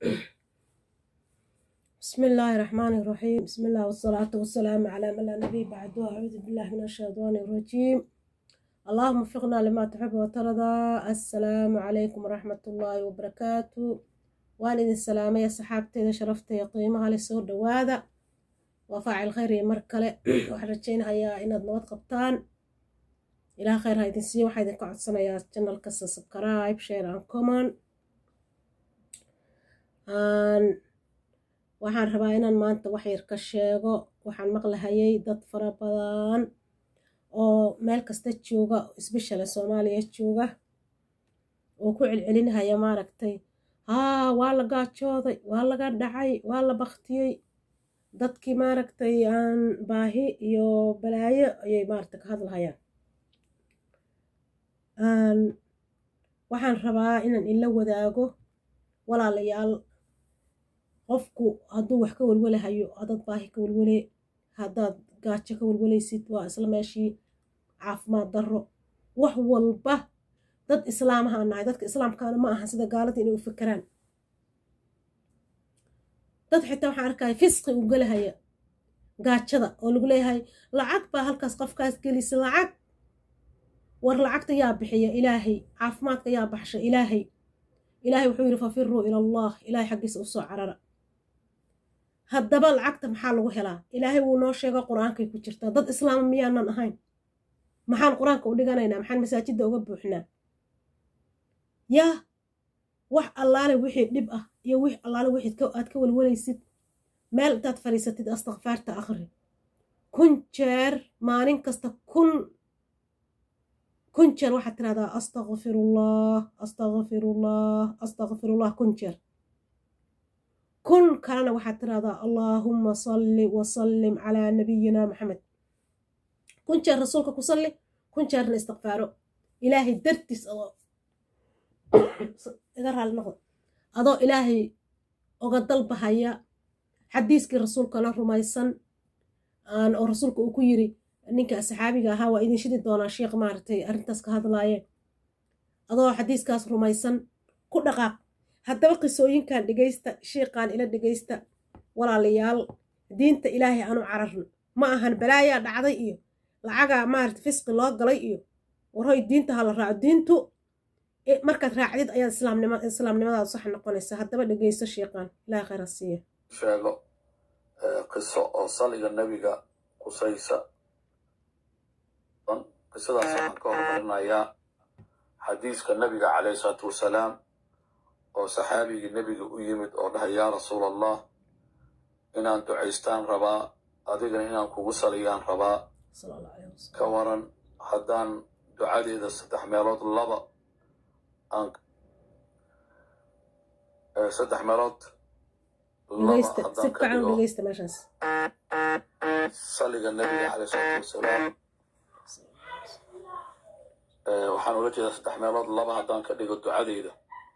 بسم الله الرحمن الرحيم بسم الله والصلاة والسلام على من لا نبي بعده أعوذ بالله من الشيطان الرجيم اللهم وفقنا لما تحب وترضى السلام عليكم ورحمة الله وبركاته والد السلام يا صحابتي شرفتي قيمها لسور دواذا وفاعل خير مركلة وحرجين هيا إن نواد قبطان إلى خير هاي دنسي وحيد قعد سنة يا channel كسا سبكرايب شير عن كومن aan waxaan rabaa inaan maanta wax yar ka sheego waxaan maqlahayay dad fara badan oo meel kasta jooga isbeshale soomaaliya jooga oo ku celcelinahaya maaragtay haa waa la gaajooday waa laga dhacay waa la baktiyey dadkii maaragtay aan baahi iyo balaayo ayay maaragtay ka hadlahayaan waxaan rabaa inaan ila wadaago walaalayaal qofku hadduu wax ka welwelahayo haddaad baahi ka welwele haddaad gaajo ka welwelaysid waa isla meeshii caafimaad darro wax walba dad islaamahaan nahay dadka islaamkaana ma ahan sida gaalada inay u fekeraan dad xitaa waxaan arkaya fisqi u gelahaya gaajada oo lagu leeyahay lacag baa halkaas qofkaas gelisa lacag war lacagta yaa bixiya ilaahay caafimaadka yaa baxsha ilaahay ilaahay wuxuu yidhi fafiruu ila allah ilaahay xaggiisa u soo carara haddaba lacagta maxaa lagu helaa ilaahay wuu noo sheego qur-aankay ku jirtaa dad islaama miyaanan ahayn maxaan qur-aanka u dhiganaynaa maxaan masaajidda uga buuxnaa yaa wax allaale wixii dhib ah iyo wix allaale wixii aad ka welwalaysid meel intaad fadhiisatid astakfaarta akhri kun jeer maalin kasta kun kun jeer waxaad tirahdaa astakfirullah astakfirullah astakfirullah kun jeer kun kalena waxaad tirahdaa allaahumma salli wasallim calaa nabiyina maxamed kun jeer rasuulka ku salli kun jeerna istikfaaro ilaahay dartiis adoo iga raali noqdo adoo ilaahay oga dalbahaya xadiiskii rasuulkana rumaysan oo rasuulka uu ku yiri ninka saxaabiga ahaa waa idin shidi doonaa sheekh maaragtay arrintaas ka hadlaaye adoo xadiiskaas rumaysan ku dhaqaaq haddaba qisooyinkan dhegaysta sheeqaan ila dhegaysta walaalayaal diinta ilaahay aanu cararno ma ahan balaayaa dhacday iyo lacagaa maarata fisqi loo galay iyo warhoy diinta ha la raaco diintu markaad raacdid ayaad islaamnimadaadu sax noqonaysa haddaba dhegaysto sheeqaan ilahay khayra siiya sheego qiso oo saliga nebiga kusaysa qisadaas waxaan ka hormarinayaa xadiiska nebiga calayhi isalaatu wasalaam oo saxaabigii nebiga u yimid oo dhahay yaa rasuul allah inaan ducaystaan rabaa adigana inaan kugu saliyaan rabaa ka waran haddaan ducadeeda saddex meelood laba aan saddex meelood saliga nebiga caleyh isalaatu wasalaam waxaan ula jeedaa saddex meelood laba haddaan ka dhigo ducadeyda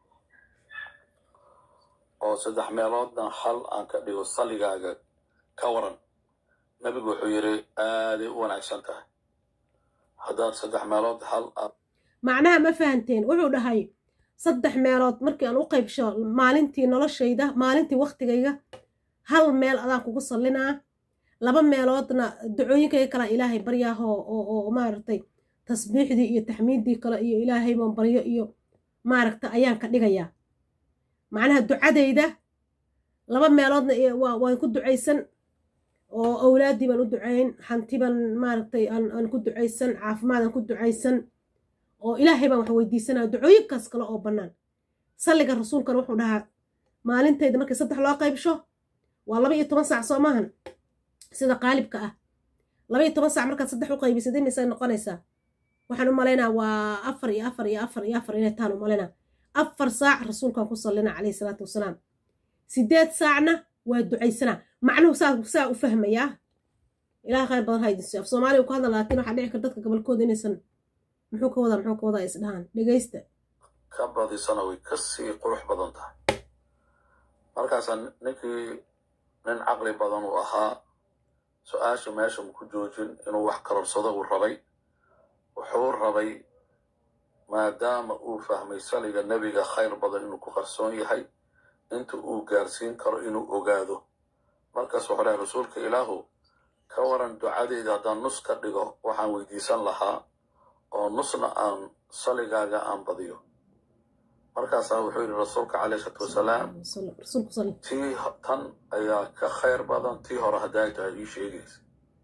oo saddex meeloodna hal aan ka dhigo saligaaga ka waran nebigu wuxuu yidhi aaday u wanaagsan tahay haddaad saddex meelood hal macnaha ma fahanteen wuxuu dhahay saddex meelood markii aan u qaybsho maalintii noloshayda maalintii waktigayga hal meel adaan kugu sallinaa laba meeloodna ducooyinkayga kalaa ilaahay baryaaho oo maaragtay tasbiixdii iyo taxmiiddii kale iyo ilaahay baan baryo iyo maaragta ayaan ka dhigayaa macnaha ducadayda laba meeloodna waan ku ducaysan oo awlaaddii baan u ducayn hanti baan maaragtay aan ku ducaysan caafimaadaan ku ducaysan oo ilaahay baan wax weydiisanaya ducooyinkaas kale oo bannaan salliga rasuulkana wuxuu dhahaa maalintayda markii saddex loo qaybsho waa laba iyo toban saac soo maahan sida qaalibka ah laba iyo toban saac markaad saddex u qaybisad imisay noqonaysaa waxaan u malaynaa waa afar iyo afar iyo afar iyo afar inay taan u malaynaa afar saac rasuulkaan ku sallina calayhi salaatu wasalaam sideed saacna waa ducaysanaa macnuhu saa saa u fahmayaa ilaah khayr badan haydinsi af soomaaliya ku hadla laakiin waxaa dhici kar dadka gobolkooda inaysan muxuu ka wadaa muxuu ka wadaa is dhahaan dhegaysta ka badisana way ka sii qurux badan tahay markaasaa ninkii nin caqli badan uu ahaa su-aasha meesha ku joojin inuu wax kalorsado uu rabay wuxuu rabay maadaama uu fahmay saliga nebiga khayr badan inuu ku qarsoon yahay inta uu gaarsiin karo inuu ogaado markaas wuxuu dhahay rasuulka ilaahu ka waran ducadeyda haddaan nus ka dhigo waxaan weydiisan lahaa oo nusna aan saligaaga aan badiyo markaasaa wuxuu yidhi rasuulka caleyhi salaatu wasalaam rasuulku sal tii tan ayaa ka khayr badan tii hore hadday tahay ii sheegaysa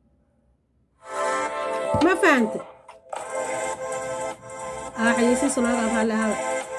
ma fahante aa xayeysiin sunaada raalli ahaada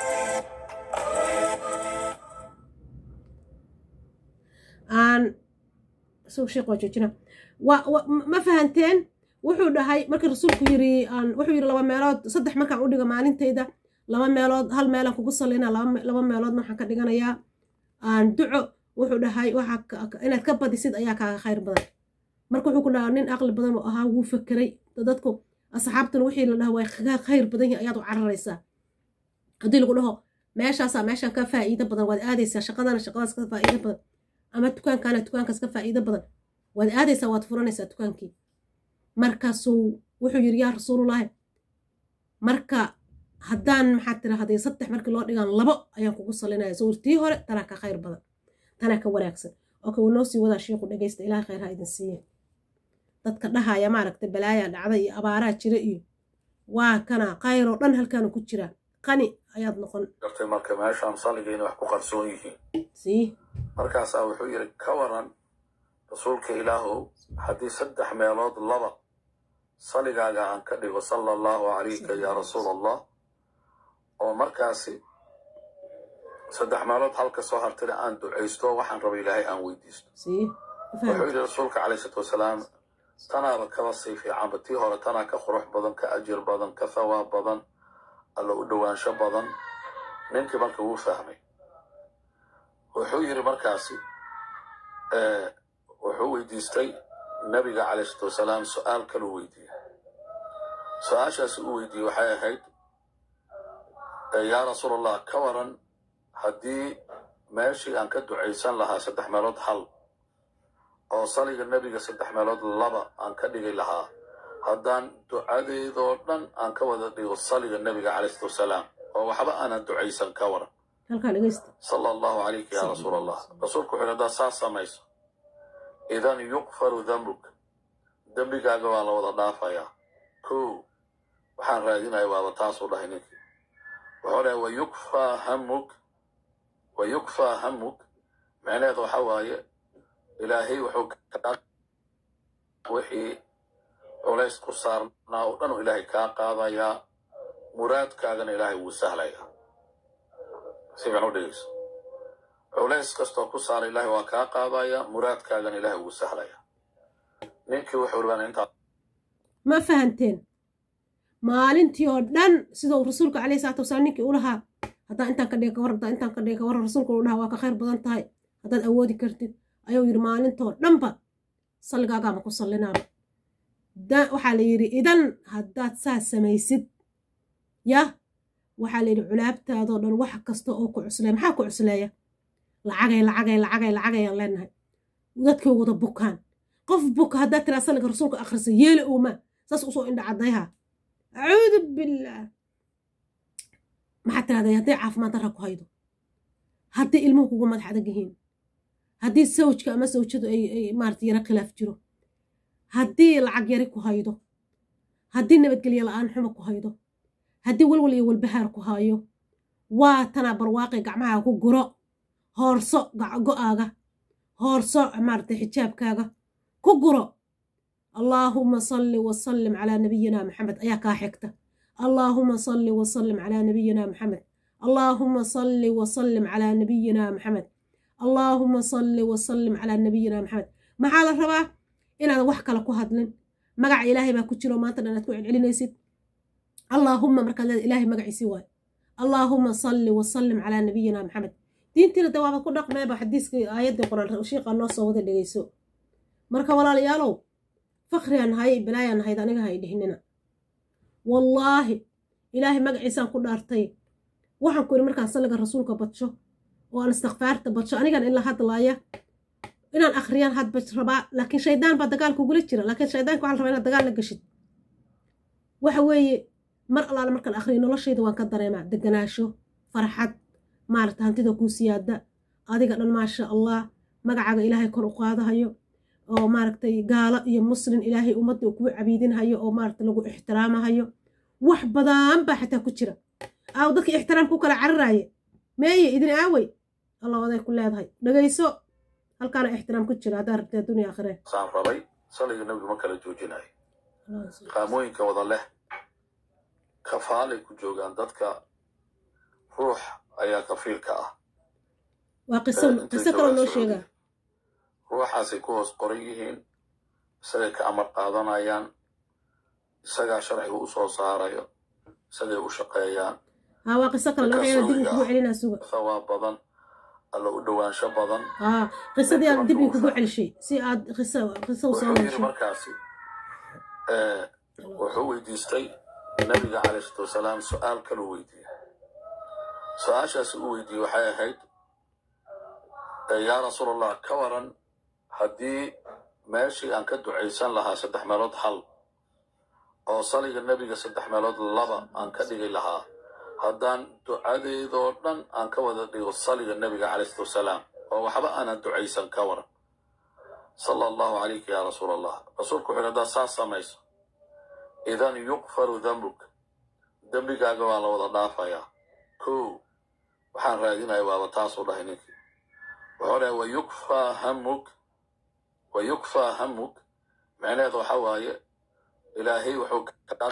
aan suuq sheekh waa joojina wa wa- ma fahanteen wuxuu dhahay markii rasuulku yiri aan wuxuu yiri laba meelood saddex markaan u dhigo maalintayda laba meelood hal meelaan kugu sallinaa laba me- laba meeloodna waxaan ka dhiganayaa aan duco wuxuu dhahay waxa ka- ka- inaad ka badisid ayaa kaaga khayr badan marka wuxuu ku dhahaa nin aqli badan oo ahaa wuu fakeray dadku asxaabtuna wixii la dhaha way kaga khayr badan yihin ayaad u cararaysaa haddii lagu dhaho meeshaasaa meeshaan ka faa'iido badan waad aadaysaa shaqadana shaqadaas ka faa'iido badan ama dukaankaana dukaankaas ka faa'iido badan waad aadaysaa waad furanaysaa dukaankii markaasuu wuxuu yidhi yaa rasuulullaahi marka haddaan maxaad tiraahday saddex markii loo dhigaan labo ayaan kugu salinaya sawir tii hore tanaa ka khayr badan tanaa ka wanaagsan oo ka noo sii wadaa shiiku dhegaysta ilaahay khayr ha idin siiye dadka dhahaya maaragta balaayaa dhacda iyo abaaraa jira iyo waa kana khayr oo dhan halkaanu ku jira qani ayaad noqon gartay marka meeshaan saligayna wax ku qarsoon yihiin sii markaasaa wuxuu yidhi ka waran rasuulka ilaahow haddii saddex meelood laba saligaaga aan ka dhigo sala allahu calayka yaa rasuul allah oo markaasi saddex meelood halka soo hartana aan ducaysto waxaan raba ilaahay aan weydiisto sii wuxuu yidhi rasuulka calayhi salaatu wasalaam tanaaba kaba sii fiicanba tii hore tanaa ka qurux badan ka ajir badan ka thawaab badan alla u dhowaansho badan ninkii marka wuu fahmay wuxuu yidhi markaasi eh, wuxuu weydiistay nabiga calayhi salaatu wasalaam su-aal kaluu weydiiyey su-aashaasi uu weydiiyey waxay ahayd eh, yaa rasuul allah ka waran haddii meeshii aan ka ducaysan lahaa saddex meelood hal oo saliga nebiga saddex meelood laba aan ka dhigi lahaa haddaan ducadeydoo dhan aan ka wada dhigo saliga nebiga calayhi salaatu wasalaam oo waxba aanan ducaysan ka waran halkaa dhegaysta sala allahu calayka yaa rasuul allah rasuulku wuxuu yidhi haddaad saas samayso idan yuqfaru dambuk dembigaaga waa la wada dhaafayaa kow waxaan raadinaya waaba taasuu dhahay ninkii wuxuu dhahay wayukfaa hamuk wayukfaa hamuk micnaheedu waxa waaye ilaahay wuxuu kaa wixii culays ku saarnaa oo dhan uu ilaahay kaa qaadayaa muraadkaagana ilaahay wuu sahlayaa si fiican u dhegeyso culays kastoo ku saara ilaahay waa kaa qaadaya muraadkaagana ilaahay wuu sahlaya ninkii wuxuu rabaa intaa ma fahanteen maalintii oo dhan sidau rasuulka calayhi salaatu wasalaam ninkii u lahaa haddaan intaan ka dhiga ka war haddaan intaan ka dhiga ka war rasuulka uu dhahaa waa ka khayr badan tahay haddaad awoodi kartid ayuu yidhi maalintoo dhanba salligaagaama ku sallinaaba da waxaa la yidhi idan haddaad saas samaysid yah waxaa la yidhi culaabtaadoo dhan wax kasta oo ku cusleeya maxaa ku cusleeya lacagay lacagay lacagay lacagayaan leenahay dadkay wada bukaan qof buka haddaad tiraa salliga rasuulka akhrisa yeeli uuma saas usoo indha caddayha acuudu billaah maxaad tirahday hadday caafimaad darra ku haydo haddii ilmuhu kugu madax adag yihiin haddii sawjka ama sawjadu ay ay maarata yaro khilaaf jiro haddii lacag yari ku haydo haddii nabadgelyo la'aan xumo ku haydo haddii walwal iyo walbahaar ku hayo waa tanaa barwaaqi gacmaha ku guro hoorso go'aaga hoorso maarata xijaabkaaga ku guro allaahuma salli wasallim calaa nabiyina maxamed ayaa kaa xigta allaahuma salli wasallim calaa nabiyina maxamed allaahuma salli wasallim calaa nabiyina maxamed allaahuma salli wasallim calaa nabiyina maxamed maxaa la rabaa inaadan wax kale ku hadlin magaca ilaahay baa ku jiro maanta dhan aad ku celcelinaysid allaahuma markaad leeda ilaahay magaciisii waayo allaahuma salli wasallim calaa nabiyina maxamed diintiina de waaba ku dhaqmeeba xadiiskii aayaddii qur-aan shiiqa noo soo wada dhegeyso marka walaalayaalow fakriaan nahay balaayaan nahayd aniga hay dhihnina wallaahi ilaahay magaciisaan ku dhaartay waxaan ku yidhi markaan salliga rasuulka badsho oo aan istikfaarta badsho anigan in la hadlaaya inaan akhriyaan hadba rabaa laakiin shaydaan baa dagaal kugula jira laakiin shaydaanka waxaa la rabaa inaad dagaal la gashid waxa weeye mar allaale markaan akhriyo noloshayda waan ka dareemaa deganaasho farxad maarata hantida kuu siyaada adiga dhan maasha allah magacaaga ilaahay kor u qaadahayo oo maaragtay gaalo iyo muslin ilaahay ummadda uu kugu cabiidinhayo oo maaragtay lagu ixtiraamahayo wax badan baa xataa ku jira aaw dadka ixtiraam ku kala cararaaye meeye idin aawey allah oday ku leedahay dhegayso halkaana ixtiraam ku jira haddaa rabtee dunya aakhiree saan rabay saliga nebigu ma kala joojinayo qaamooyinka wada leh kafaalay ku joogaan dadka ruux ayaa kafiilka ah waa qiso qiso kaloo noo sheegaa ruuxaasay ku hoos qoran yihiin isagay ka amar qaadanayaan isagaa sharciga u soo saarayo isagay u shaqeeyaan haa waa qiso kale laga yaaba dib in kugu celinaa suga thawaab badan alla u dhowaansho badan haa qisadii aad dib in kugu celishay si aad qiso qiso u soo wuxuu yidhi nooshay markaasi eh, wuxuu weydiistay nabiga calayhi salatu wasalaam su-aal kaluu weydiiyey su-aashaasi uu weydiiyey waxay ahayd eh, yaa rasuul allah ka waran haddii meeshii aan ka ducaysan lahaa saddex meelood hal oo saliga nebiga saddex meelood laba aan ka dhigi lahaa haddaan ducadeedoo dhan aan ka wada dhigo saliga nebiga calayhi salatu wasalaam oo waxba aanan ducaysan ka waran sala allahu calayka yaa rasuul allah rasuulku wuxuu yidhi haddaad saas samayso idan yuqfaru dambuk dembigaaga waa la wada dhaafayaa kow waxaan raadinaya waaba taasuu dhahay ninkii wuxuu dhahay wayukfaa hamuk wayukfaa hamuk micnaheedu waxa waaye ilaahay wuxuu kaa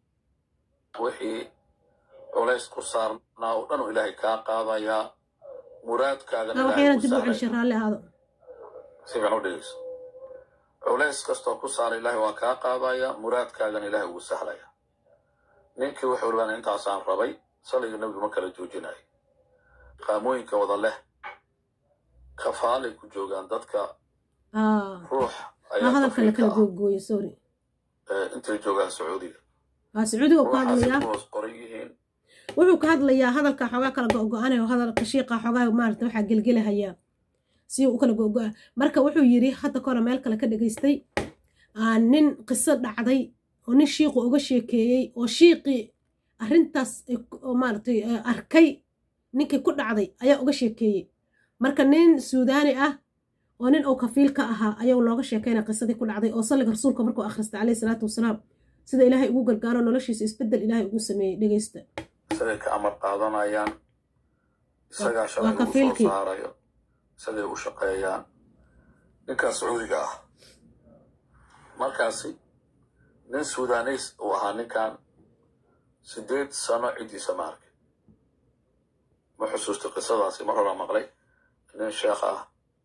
wixii culays ku saarnaa oo dhan uu ilaahay kaa qaadayaa muraadkaagana haa ilaahay waxyaana u dib u sahlaya celishay raalli ahaado si fiican u dhegeyso culays kastoo ku saara ilaahay waa kaa qaadaya muraadkaagana ilaahay ugu sahlaya ninkii wuxuu rabaan intaasaan rabay saliga nebigu ma kala joojinayo qaamooyinka wada leh kafaalay ku joogaan dadka haa ruux haa ayaa hadalka la kafiilka kala ah googooyo sorry eh, intay joogaan sacuudiga haa sacuudiga uu ka ruuxaasay hadlayaa ku hoos qoran yihiin wuxuu ka hadlayaa hadalka xoogaa kala go-go-anay oo hadalka shiiqa xoogaa maarata waxaa gelgelahayaa si uu u kala go-go-a marka wuxuu yidhi hadda kahore meel kale ka dhegaystay aa nin qiso dhacday oo nin shiiqu uga sheekeeyey oo shiiqii arrintaas ay ku- oo maaragtay eh, arkay ninkii ku dhacday ayaa uga sheekeeyey marka nin suudaani ah oo nin uu kafiil ka ahaa ayuu nooga sheekeynaya qisadii ku dhacday oo salliga rasuulka markuu akhristay caleyhi salaatu wasalaam sida ilaahay ugu gargaaro noloshiisa isbeddel ilaahay ugu sameeyey dhegeysta isagay ka amar qaadanayaan isagaa waa sharciga u soo kafiilkii saarayo isagay u shaqeeyaan ninkaas sacuudiga ah markaasi nin sudaneys uu ahaa ninkan sideed sano ciddiisa ma arkay ma xusuusta qisadaasi mar horaa maqlay nin sheekh ah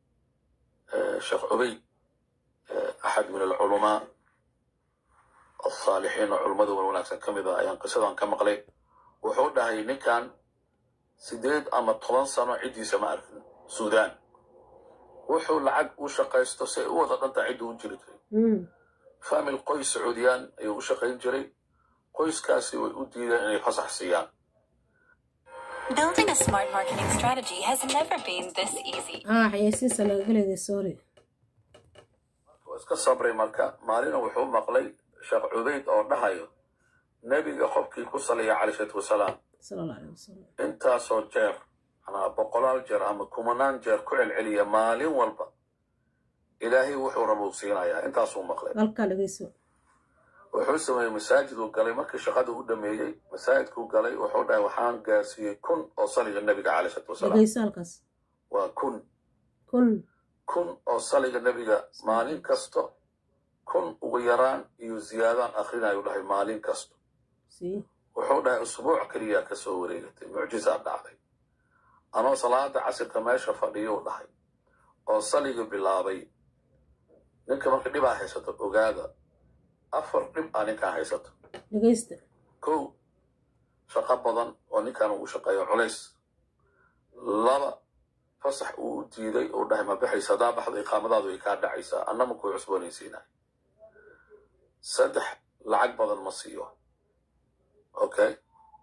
eh, sheekh cubey eh, axad min alculamaa alsaalixiin oo culummada wan wanaagsan ka mid ah ayaan qisadan ka maqlay wuxuu dhahay ninkan sideed ama toban sano ciddiisa ma arkin suudaan wuxuu lacag u shaqaysto si ay u wada dhantaa ciddu u jiri jiray Mm. faamil qoys sacuudiyaan ayuu u shaqayn jiray qoyskaasi way u diideen inay fasax siiyaan Building a smart marketing strategy has never been this easy. aa xayeysiinsa lagaga leeday sorry waa iska sabray marka maalina wuxuu maqlay sheekh cubayd oo dhahayo nebiga qofkii ku saliya calayhi salaatu wasalaam sala allah aleyh wasalam intaasoo jeer anaa boqolaal jeer ama kumanaan jeer ku celceliya maalin walba ilaahay wuxuu rabuu siinayaa intaasuu maqlay halkaa dhegeyso wuxuu sameeyey masaajiduu galay markii shaqada u dhameeyey masaajidkuu galay wuxuu dhahay waxaan gaarsiiyey kun oo saliga nebiga calayhi salaatu wasalaam dhegeyso halkaas waa kun kun kun oo saliga nebiga maalin kasto kun ugu yaraan iyo ziyaadaan akhrinayu dhahay maalin kasto sii wuxuu dhahay usbuuc keliya ka soo wareegatay mucjizaa dhacday anoo salaada casirka meesha fadhiyuu dhahay oo saliga bilaabay ninka marka dhibaa haysato ogaada afar dhib aa ninkaan haysato dhegeysta kow shaqo badan oo ninkan uu shaqeeyo culays laba fasax uu u diiday uu dhahay ma baxaysa haddaa baxdo iqaamadaadu way kaa dhacaysaa annama kuu cusboonaysiinay saddex lacag badan ma siiyo okay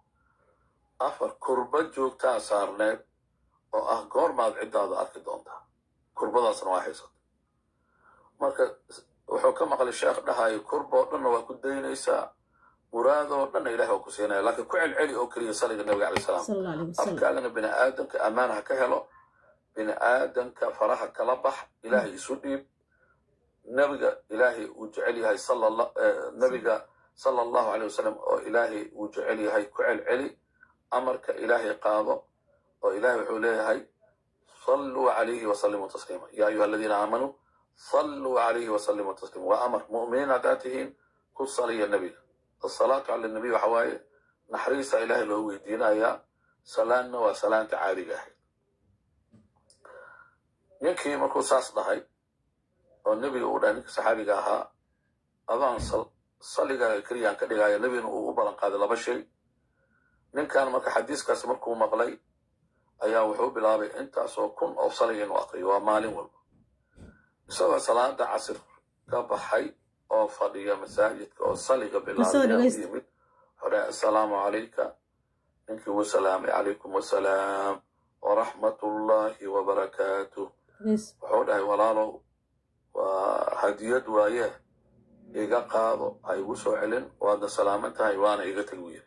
afar kurba joogtaa saarneed oo ah goormaad ciddaada arki doontaa kurbadaasna waa haysata marka wuxuu ka maqlay sheekh dhahayo kurboo dhanna waa ku daynaysaa muraadoo dhanna ilahi waa ku siinaya laakiin ku celceli oo keliya saliga nabiga calay salaam sala allah aleyh wasalam afkaagana bini aadamka ammaan ha ka helo bini aadanka faraha kala bax ilaahay isu dhiib nebiga ilaahay uu jecel yahay nebiga sala allahu aleyh wasalam oo ilaahay uu jecel yahay ku celceli amarka ilaahay qaado oo ilaahay wuxuu leeyahay صلوا عليه وسلموا تسليما يا أيها الذين آمنوا صلوا عليه وسلموا تسليما وأمر مؤمنين عداتهم كل صلي النبي الصلاة على النبي وحواي نحريص إله لو دينا يا سلام وسلام تعالي جاهد ninkii markuu saas dhahay oo nebiga uu dhahay ninka saxaabiga ahaa adaan salligaaga keliyaan ka dhigaayo nebigana uu u ballan qaaday laba shay ninkan marka xadiiskaas markuu maqlay ayaa wuxuu bilaabay intaasoo kun oo saliga inuu aqriyo waa maalin walba isagoo salaada casir ka baxay oo fadhiya masaajidka oo saliga bilaabay yimid hore assalaamu calayka ninkii wuu salaamay calaykum wassalaam waraxmatullaahi wabarakaatuh wuxuu dhahay walaalow waa hadiyad waaye iga qaado ha igu soo celin waadna salaaman tahay waana iga teg u yiri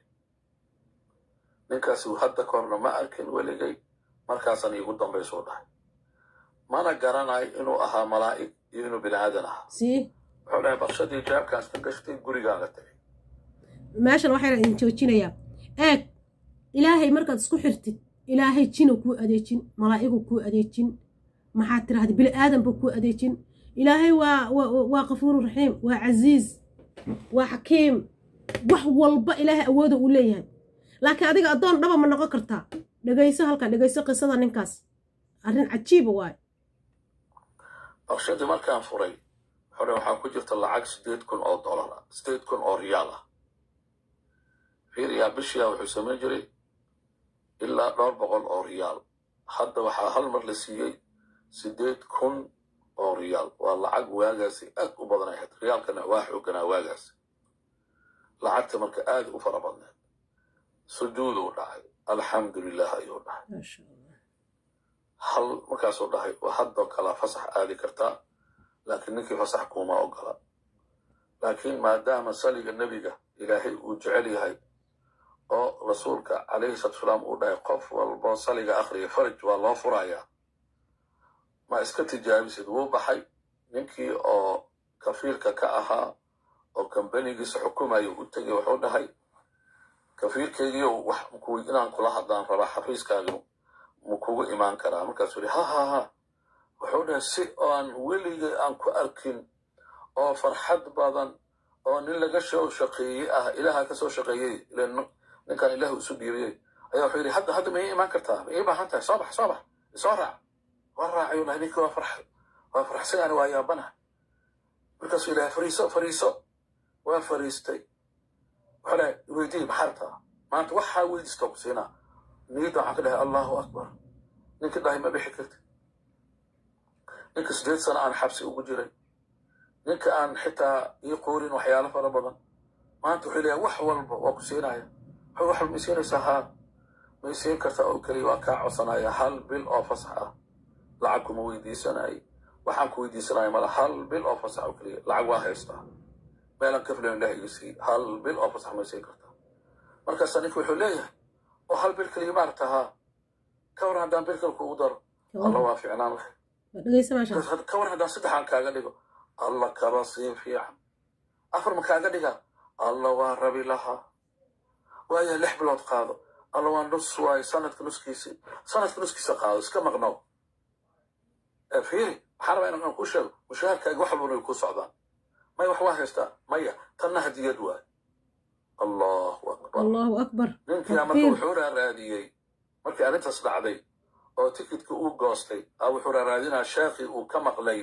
ninkaasi hadda ka horna ma arkin weligay markaasan iigu dambaysuu dhahay mana garanayo inuu ahaa malaa'ig iyo inuu bini aadan ahaa wuxuu dhahay barshadii jaabkaas ka gashtay gurigaaga tagay meeshan waxayna idin joojinayaa eeg ilaahay markaad isku xirtid ilaahay jina kuu adeejin malaa'igu kuu adeejin maxaad tirahda bini aadanba kuu adeejin ilaahay waa waa kafuuru raxiim waa casiiz waa xakiim wax walba ilaahay awooda uu leeyahay laakiin adiga addoon dhaba ma noqon kartaa dhegayso halkaa dhegayso qisada ninkaas arrin cajiiba waayo barshadii markaan furay hore waxaa ku jirta lacag sideed kun oo dollar ah sideed kun oo riyaal ah fiiriyaa bishiyaa wuxuu samayn jiray ilaa dhowr boqol oo riyaal hadda waxaa hal mar la siiyey sideed kun oo riyaal waa lacag waagaasi aad u badan ahayd riyaalkana waa xooganaa waagaasi lacagta marka aad u fara badneed sujuuduu dhacay alxamdu lilah ayuu dhahay hal markaasuu dhahay waa haddoo kala fasax aadi kartaa laakiin ninkii fasax kuuma ogola laakiin maadaama saliga nebiga ilaahay uu jecel yahay oo rasuulka calayhi salatu salaam uu dhahay qof walboo saliga akhriya faraj waa loo furayaa ma iska tijaabisid wuu baxay ninkii oo kafiilka ka ahaa oo kambanigiisa xukumaya u tegay wuxuu dhahay kafiilkaygiio wax inaan kula hadlaan rabaa xafiiskaaga ma kugu imaan karaa markaasuu yihi ha ha ha wuxuu dhahay si aan weligay aan ku arkin oo farxad badan oo nin laga soo shaqeeyey ah ilaaha ka soo shaqeeyey ninkaan ilaahu isu dhiibiyey ayaa wuxuu yidhi hadda hadda ma ii imaan kartaa ma ii baahan tahay soo bax soo bax isoo raac waa raacayuu dhahay ninkii waa farx waa farxsanaani waa yaabana markaasuu yidhahay fariiso fariiso waa fariistay wuxuu dhahay weydii maxaa rabtaa maanta waxaa weydiista ku siinaa niyadda waxaan ka dhahay allahu akbar ninkii dhahay ma bixi karti ninka sideed sano aan xabsi ugu jiray ninka aan xitaa ii qoorin waxyaalo fara badan maanta wuxuu leeyahay wax walba waa ku siinaya wax walba may siinaysaa haa may siin kartaa oo keliya waa kaa codsanaya hal bil oo fasax ah lacag kuma weydiisanay waxaan ku weydiisanaya mala hal bil oo fasax oo keliya lacag waa haystaa meelan ka filan ilaah iga sii hal bil oo fasax may siin kartaa markaasaa ninka wuxuu leeyahay oo hal bil keliya maaragta haa ka waran haddaan bil kale kuugu daro alla waa fiicnaan lahay ka waran haddaan saddexaan kaaga dhigo alla kaba sii fiican afar ma kaaga dhiga alla waa rabi lahaa waaya lix bilood qaado alla waa nus waayo sanadka nuskiisi sanadka nuskiisa qaado iska maqnow fiiri waxaan rabaa inaan ku sheego mushaharkaaga wax walba inay ku socdaan maya wax waa haystaa maya tanna hadiyad waayo allahu akbar allahu akbar ninkiina marka wuxuu raaraadiyey markii arrintaas dhacday oo tikidka uu goostay a wuxuu raaraadinaa sheekhii uu ka maqlay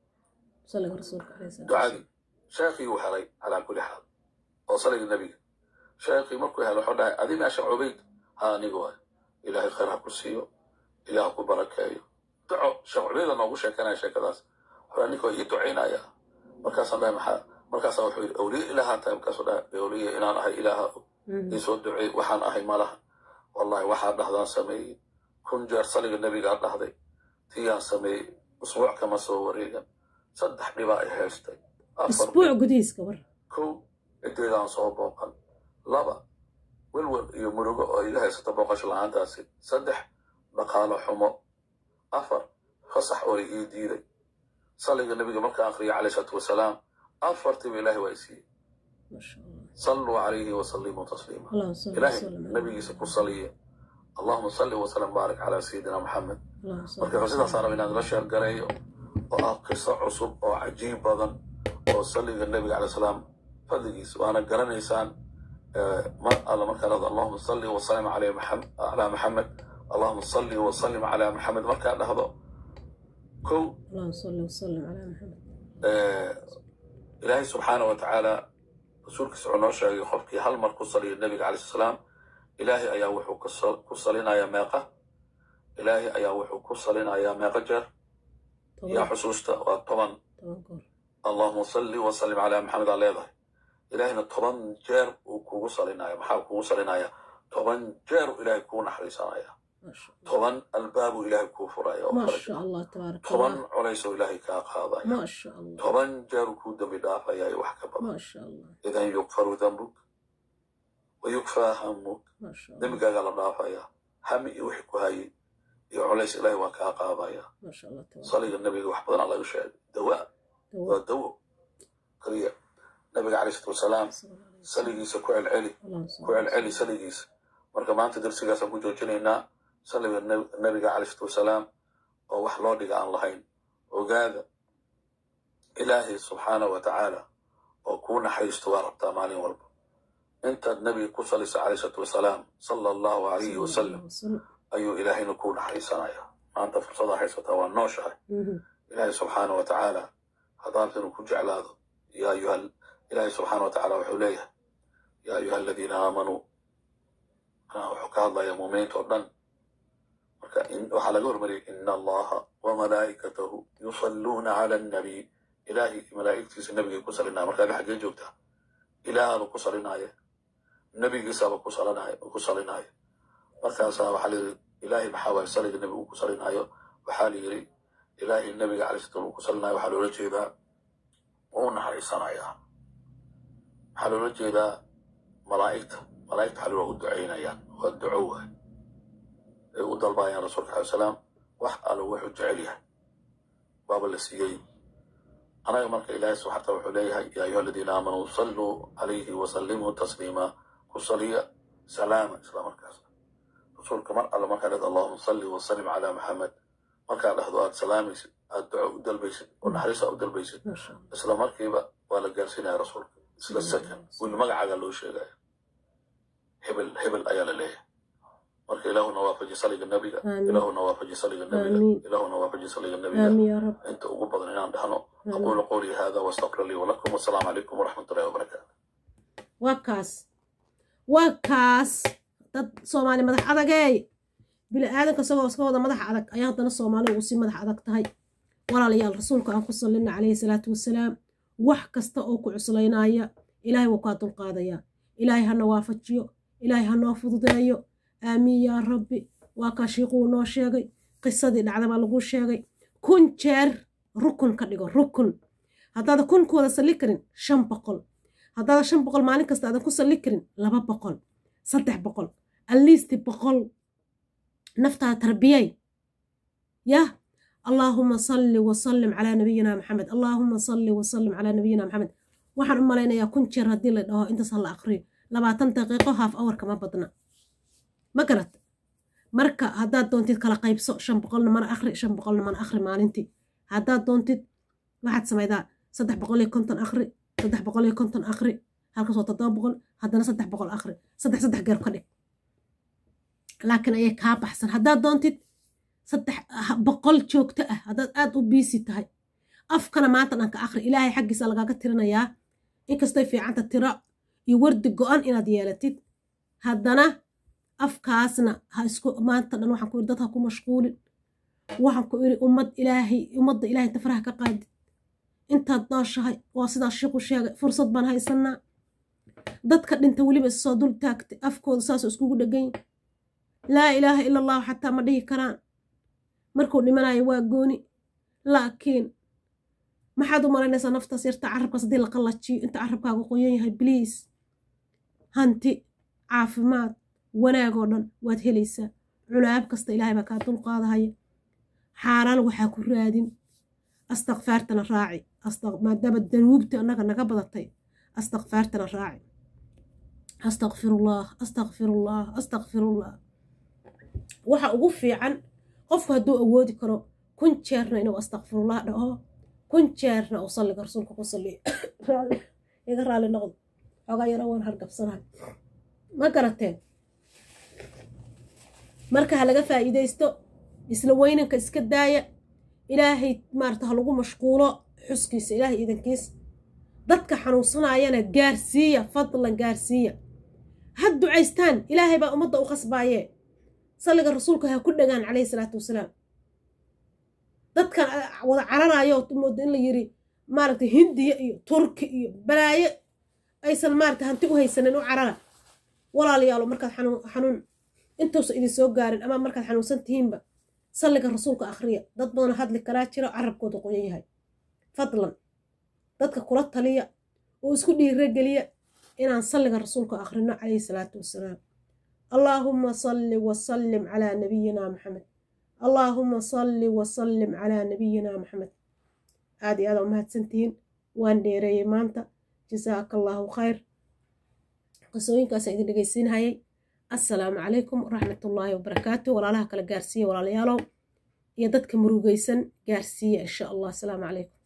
ducadii sheekhii uu helay calaa kulli xaal oo saliga nebiga sheekhii markuu helay wuxuu dhahay adi meesha cubayd ha aniga waay ilaahay khayr ha ku siiyo ilaah ku barakeeyo duco sheekh cubayda noogu sheekanaya sheekadaas wuxuu ninka ii ducaynaya markaasaan dhahay maxaa markaasaa wuxuu yidhi awliye ilaahaa tahay markaasuu dhahay awliye inaan ahay ilaaha iisoo duceey waxaan ahay malaha wallahi waxaa dhahdaan sameeyey kun jeer saliga nebigaa dhahday tiyaan sameeyey usbuuc kama soo wareegan saddex dhibaa ay haystay isbuuc gudihiiska war kow cideedaan soo booqan laba welwel iyo murugo oo iga haysata booqasho la-aantaasi saddex dhaqaalo xumo afar fasax oray ii diiday salliga nebiga markaan akhriyay calayhi salaatu wasalaam afartiiba ilaahay waa i siiyey ما شاء الله salluu calayhi wasallimuu tasliima اللهم صل ilaahay وسلم على nabigiisa ku saliya allahuma salli wasalam baarik calaa sayidina maxamed اللهم صل marka sidaas raba inaan la sheergareeyo oo ah qiso cusub oo cajiib badan oo salliga nebiga calay salaam fadligiisa waana garanaysaan eh, mar alla markaa dhahdo allahuma salli wasalim calaa maxam- calaa maxamed allahuma salli wasalim calaa maxamed markaa dhahdo kow اللهم صل وسلم على محمد eh, ilaahay subxaana wa tacaala rasuulkiisa wuxuu noo sheegay qofkii hal mar ku saliya nebiga calay salaam ilaahay ayaa wuxuu ku sal- ku salinayaa meeqa ilaahay ayaa wuxuu ku salinayaa meeqa jeer yaa طبعا xusuusta waa toban طبعا قول allahuma salli wasalim calaa maxamed aa leedahay ilaahayna toban jeer uu kugu salinaya maxaa kugu salinaya toban jeer uu ilaahay kuu naxariisanaya ما شاء الله toban albaabuu ilaahay kuu furaya oo ما kala شاء الله تبارك toban الله colaysoo ilaahay kaa qaadaya ما شاء الله toban jeeruu kuu dembi dhaafaya iyo wax ka badan ما شاء الله idan yukfaru dambuk wa yukfaa hamuk ما شاء الله dembigaagaa la dhaafaya hami iyo wixii ku hayay iyo colays ilaahay waa kaa qaadaya ما شاء الله تبارك saliga nebiga wax badanaa laga sheegay dawaa waa الله dawo kaliya nabiga calayhi salaatu wasalaam saligiisa ku celceli اللهم ku celceli صل saligiisa marka maanta darsigaasaan ku joojinaynaa saliga nab- nabiga calayhi salaatu wasalaam oo wax loo dhiga aan lahayn ogaada ilaahay subxaana wa tacaala oo kuu naxariisto waa rabtaa maalin walba intaad nabiga ku salisa calayhi salaatu wasalaam sala allahu calayhi wasalam وسلم ayuu ilaahayna kuu naxariisanaya maanta fursadaa haysataa waa nooshahay مهم. ilaahay subxaana wa tacaala haddaad inuu ku jeclaado yaa ayuha ilaahay subxaana wa tacaala wuxuu leeyahay yaa ayuha aladiina aamanuu anaa wuxuu ka hadlayaa muuminiinta oo dhan marka in- waxaa laga hormariyay ina allaha wamalaa'ikatahu yusalluuna cala annabiy ilaahay iyo malaa'igtiisa nebigay ku salinaya marka adi xaggee joogtaa ilaahaaba ku salinaya nebigiisaaba ku salinaya ku salinaya markaasaa waxaa la yidhi ilaahay maxaa waaye saliga nebiga uu ku salinayo waxaa la yidhi ilaahay nebiga calay slam uu ku salinayo waxaa loola jeedaa wuu naxariisanayaa waxaa loola jeedaa malaa'igta malaa'igta waxaa loo u ducaynayaan waa duco waay ay u dalbayaan rasuulka alai salaam wax allo wuxuu jecel yahay baaba la siiyey anaga marka ilaahay subxaata wuxuu leeyahay yaa ayuha aladiina aamanuu salluu calayhi wasallimuu tasliima ku saliya salaama isla markaas rasuulka mar alle markaa dhahdo allahuma salli wasallim calaa maxamed markaa dhahdo aad salaamaysid aad duco u dalbaysid oo naxariisa u dalbaysid ما شاء الله isla markiiba waa la gaarsiinaya rasuulka isla second wili magacaaga loo sheegaya hebel hebel ayaa la leeyahay marka ilaahuna waafaji saliga nabiga آمين. ilaahuna waafaji saliga nabiga آمين. ilaahuna waafaji saliga nabiga آمين يا رب inta ugu badan inaan dhahno آمين. aqulu qawlii hada wastaqfir lii walakum wasalaamu calaykum waraxmat ullahi wabarakaatu waa kaas waa kaas dad soomaali madax adagey bini aadanka isagoo iska wada madax adag ayaa haddana soomaali ugu sii madax adag tahay walaalayaal rasuulka aan ku sallina calayhi salaatu wasalaam wax kasta oo ku cuslaynaya ilaahay wuu kaa dulqaadayaa ilaahay hana waafajiyo ilaahay ha noo fududeeyo aamiin yaa rabbi waa kaa shiiquu noo sheegay qisadii dhacda baa lagu sheegay kun jeer rukun ka dhigo rukun haddaada kun ku wada salli karin shan boqol haddaada shan boqol maalin kasta aadan ku salli karin laba boqol saddex boqol aliisti boqol naftaada tarbiyay yah allaahuma salli wasallim calaa nabiyina maxamed allaahuma salli wasallim calaa nabiyina maxamed waxaan u malaynayaa kun jeer haddii la dhaho intaas ha la aqriyo labaatan daqiiqo haaf awar kama badna ma garat marka haddaad doontid kala qaybso shan boqolna mana akhri shan boqolna mana akhri maalintii haddaad doontid waxaad samaydaa saddex boqol iyo konton akhri saddex boqol iyo konton akhri halkaas waa toddoba boqol haddana saddex boqol akhri saddex saddex geer ka dhig laakiin ayay kaa baxsan haddaad doontid saddex boqol joogto ah haddaad aad u biisi tahay afkana maanta dhanka akhri ilaahay xaggiisa lagaaga tirinayaa inkastoy fiicanta tiro iyo wardi go-an inaad yeelatid haddana afkaasna ha isku maanta dhan waxaan ku iri dad ha ku mashquulin waxaan ku iri ummad ilaahay ummadda ilaahay inta faraha ka qaadid intaad nooshahay waa sidaas shiiqu sheegay fursad baan haysanaa dadka dhinta weliba isoo dul taagtay afkooda saasoo iskugu dhegan laa ilaaha ila allahu xataa ma dhihi karaan markuu dhimanayo waa gooni laakiin maxaad u malaynaysaa naftaas yarta carabkaas haddii la qallajiyo inta carabkaagu qoyan yahay bliis hanti caafimaad wanaagoo dhan waad helaysaa culaab kasta ilaahay baa kaa dulqaadahaya xaaraan waxaa ku raadin astakfaartana raaci maadaama danuubta annaga naga badatay astakfaartana raaci astakfirullah astakfirullah astakfirullah waxa ugu fiican qofku hadduu awoodi karo kun jeerna inuu astakfirullah dhaho kun jeerna uu salliga rasuulka ku salliyo iga raali noqdo xoogaa yaro waan hargabsanahay ma garateen marka ha laga faa'iidaysto isla weynanka iska daaya ilaahay maarata ha lagu mashquulo xuskiisa ilaahay idankiis dadka xanuunsanayana gaarsiiya fadlan gaarsiiya ha ducaystaan ilaahay baa ummadda u khasbaayee salliga rasuulka ha ku dhagaan calayhi salaatu wasalaam dadkan wada cararayo mooda in la yiri maaragtay hindiya iyo turki iyo balaayo aysan maarata hanti u haysanin u carara walaalayaalo markaad xanuun intuusa idin soo gaarin ama markaad xanuunsan tihiinba salliga rasuulka akhriya dad badan hadli karaa jiro carabkooda qoyan yahay fadlan dadka kula taliya oo isku dhiirageliya inaan salliga rasuulka akhrino calayhi salaatu wasalaam allaahumma salli wasallim calaa nabiyina maxamed allaahumma salli wasallim calaa nabiyina maxamed aad iyo aada u mahadsantihiin waan dheereeyey maanta jasaaka allaahu khayr qisooyinkaasaan idin dhegeysiinhayay assalaamu calaykum waraxmatullaahi wabarakaatu walaalaha kala gaarsiiya walaalayaalow iyo dadka murugaysan gaarsiiya insha allah asalaamu calaykum